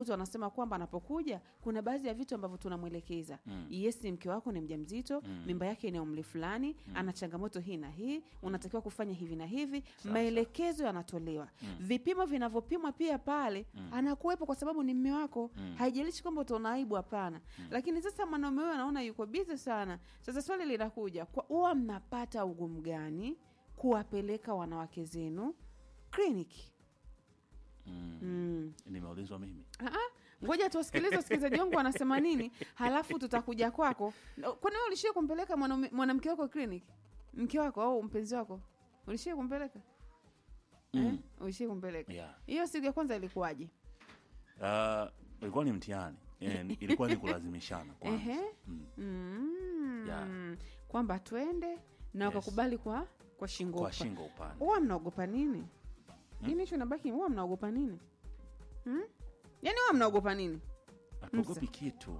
wanasema kwamba anapokuja kuna baadhi ya vitu ambavyo tunamwelekeza mm. yes mke wako ni mjamzito mm. mimba yake ina umri fulani mm. ana changamoto hii na hii unatakiwa kufanya hivi na hivi maelekezo yanatolewa mm. vipimo vinavyopimwa pia pale mm. anakuwepo kwa sababu ni mme wako mm. haijalishi kwamba utaona aibu hapana mm. lakini sasa mwanaume huyo anaona yuko bizi sana sasa swali linakuja kwa- huwa mnapata ugumu gani kuwapeleka wanawake zenu kliniki mm. mm. nimeulizwa mimi Ah, ah, ngoja tuwasikilize wasikilizaji wangu wanasema nini halafu tutakuja kwako kwani wewe ulishia kumpeleka mwanaume- mwanamke wako kliniki mke wako au mpenzi wako ulishia kumpeleka eh? ulishia kumpeleka Yeah. hiyo siku ya kwanza ilikuwaje Ah, ilikuwa ni mtihani Eh, ilikuwa ni kulazimishana kwanza Ehe. Mm. mm. Yeah. kwamba twende na Yes. wakakubali kwa kwa shingo kwa upa- shingo upande huwa mnaogopa nini nini hicho nabaki huwa mnaogopa nini hmm? yaani huwa mnaogopa nini hatuogopi kitu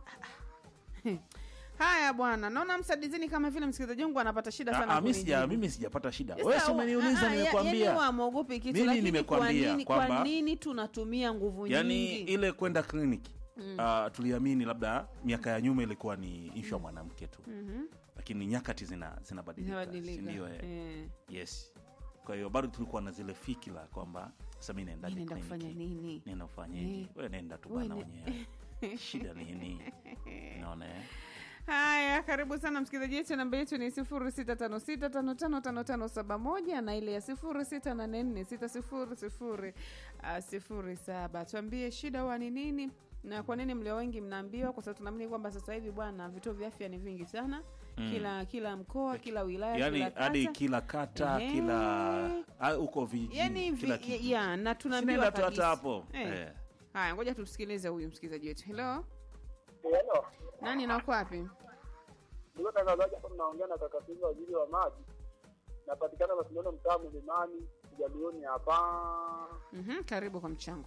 haya bwana naona msadizini kama vile msikilizaji wangu anapata shida Ah, sana ah, mi sija- kunijibu. mimi sijapata shida Sasa wewe si wa- umeniuliza ah, ah, ya- yaani nimekwambia wamwogopi kitu Mimi lakini kwa nimekwambia nini, kwa kwamba- nini tunatumia nguvu yaani nyingi ile kwenda kliniki ah, tuliamini labda miaka ya nyuma ilikuwa ni ishu ya mwanamke tu lakini nyakati zina zinabadilika Inabadilika. sindio eh? Eh. yes kwa hiyo bado tulikuwa na zile fikira kwamba sasa mi naendaje Ninaenda kliniki? kufanya nini nenda ufanyeje Eh. we nenda tu We bana ne- mwenyewe shida nini naona eh? haya karibu sana msikilizaji wetu namba yetu ni sifuri sita tano sita tano tano tano tano saba moja na ile ya sifuri sita nane nne sita sifuri sifuri ah, sifuri saba tuambie shida huwa ni nini na kwa nini mlio wengi mnaambiwa kwa sababu tunaamini kwamba sasa hivi bwana vituo vya afya ni vingi sana kila kila mkoa kila wilaya yaani kila kata. hadi kila kata Ehe. kila ah, huko vijijini yani kila vi, kitu. ya, na tunaambiwa Sinaenda tu hata kabisa. hapo Eh. Eh. haya ngoja tumsikilize huyu msikilizaji wetu helo Hello. nani nako wapi Ndugu tangazaji hapa mnaongea na kaka Pinga waziri wa maji. Napatikana Masindano mtaa Mlimani, Kijalioni hapa. Mhm, karibu kwa mchango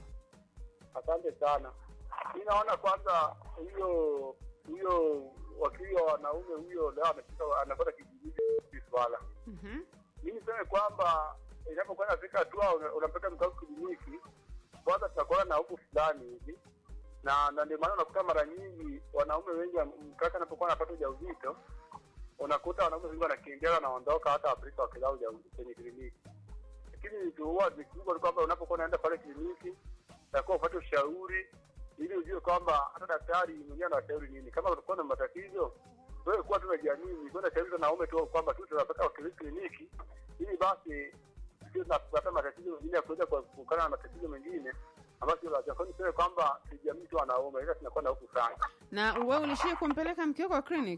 Asante sana. Mimi naona kwanza hiyo hiyo wakili wa wanaume huyo leo amefika anapata kijijini hili swala. Mhm. Mimi niseme kwamba inapokuwa nafika hatua una- unampeleka mkao kliniki, kwanza tunakuwa na hofu fulani hivi na na ndio maana unakuta mara nyingi wanaume wengi mkaka anapokuwa anapata ujauzito unakuta wanaume wengi wanakimbia wanaondoka hata Afrika wakilaa ujauzito kwenye kliniki. Lakini huwa ni kubwa ni kwamba unapokuwa unaenda pale kliniki utakuwa upate ushauri ili ujue kwamba hata daktari mwenyewe anashauri nini. Kama utakuwa na matatizo wewe kuwa tu unajiamini, kwenda shauri za wanaume tu kwamba tu tunapata kliniki ili basi sio tunapata matatizo mengine ya kuweza kuepukana na matatizo mengine ambayo sio lazima. Kwa hiyo niseme kwamba sijiamini tu wanaume, ila tunakuwa na hofu sana. na wewe ulishie kumpeleka mke wako clinic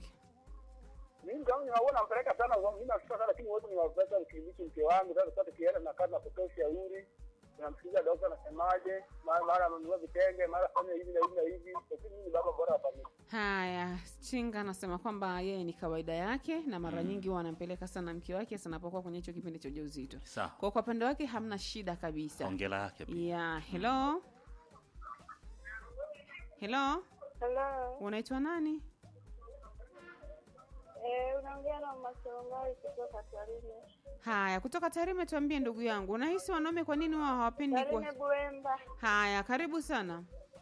Mimi kama ninaona nampeleka sana, mimi nafika sana, lakini wote niwapeleka kliniki mke wangu. Sasa sasa tukienda na kazi na kutoa ushauri, tunamsikiza daktari anasemaje, mara mara amenunua vitenge, mara fanya hivi na hivi na hivi, lakini mimi ni baba bora wa familia. haya chinga anasema kwamba yeye ni kawaida yake na mara nyingi huwa anampeleka sana mke wake hasa anapokuwa kwenye hicho kipindi cha ujauzito sawa kwa kwa upande wake hamna shida kabisa ongela yake pia ya hello hello Hello. unaitwa nani Eh, unaongea na Masongai kutoka Tarime. haya kutoka tarime tuambie ndugu yangu unahisi wanaume kwa nini wao hawapendi Tarime kwa Buemba. haya karibu sana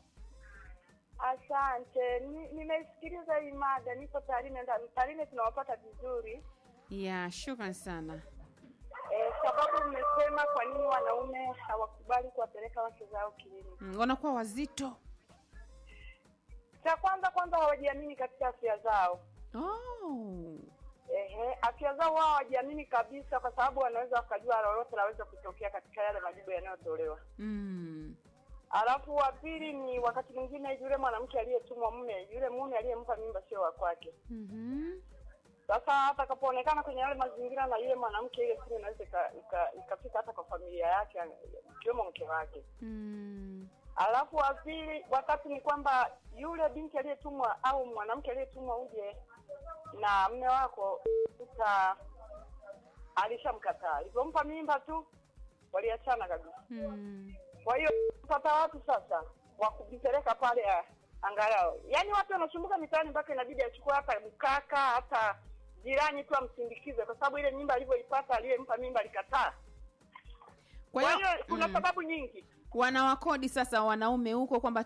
Asante. Ni- Nimeisikiliza hii mada, niko Tarime. nda- Tarime tunawapata vizuri. ya shukran sana Eh, sababu mmesema kwa nini wanaume hawakubali kuwapeleka wake zao kliniki. Mm, wanakuwa wazito Cha kwanza kwanza hawajiamini katika afya zao. oh. Ehe, afya zao wao hawajiamini kabisa, kwa sababu wanaweza wakajua lolote laweza kutokea katika yale majibu yanayotolewa. mm. Alafu wa pili ni wakati mwingine yule mwanamke aliyetumwa mume, yule mume aliyempa mimba sio wa kwake. mm-hmm. Sasa atakapoonekana kwenye yale mazingira na yule mwanamke, ile simu inaweza ika- ika- ikafika hata kwa familia yake, ikiwemo mke wake. mm. Alafu wa pili, watatu ni kwamba yule binti aliyetumwa au mwanamke aliyetumwa uje na mme wako uta alishamkataa, alivyompa mimba tu waliachana kabisa. mm. Kwa hiyo pata watu sasa wa kujipeleka pale ah, angalau, yaani watu wanasumbuka mitaani mpaka inabidi achukue hata mkaka hata jirani tu amsindikize, kwa sababu ile mimba alivyoipata aliyempa mimba alikataa. kwa Kwa hiyo hiyo kuna mm. sababu nyingi. wanawakodi sasa wanaume huko kwamba